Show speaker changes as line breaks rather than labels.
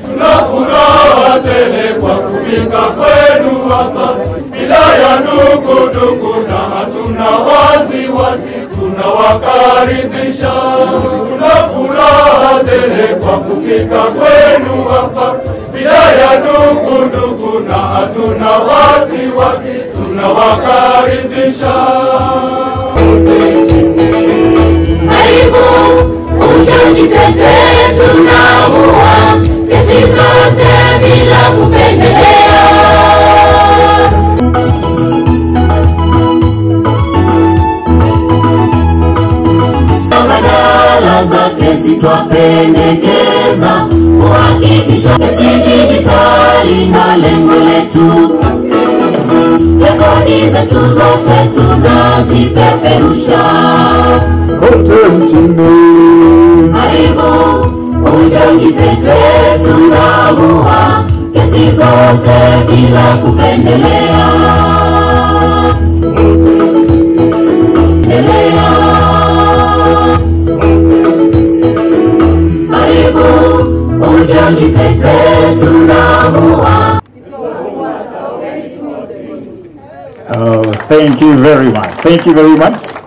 tuna furaha tele kwa kufika kwenu hapa, bila ya dukuduku na hatuna wasiwasi, tunawakaribisha. Tuna furaha tele kwa kufika kwenu hapa, bila ya dukuduku na hatuna wasiwasi, tunawakaribisha.
Karibu uje ujitetee, tunaamua kesi zote bila kupendelea. Badala za kesi twapendekeza kuhakikisha kesi dijitali na lengo letu rekodi zetu zote tunazipeperusha
kote nchini.
karibu uje ujitetee, tunaamua kesi zote bila kupendelea. Pendelea. Karibu uje ujitetee, tunaamua
Oh, thank you very much. Thank you very much.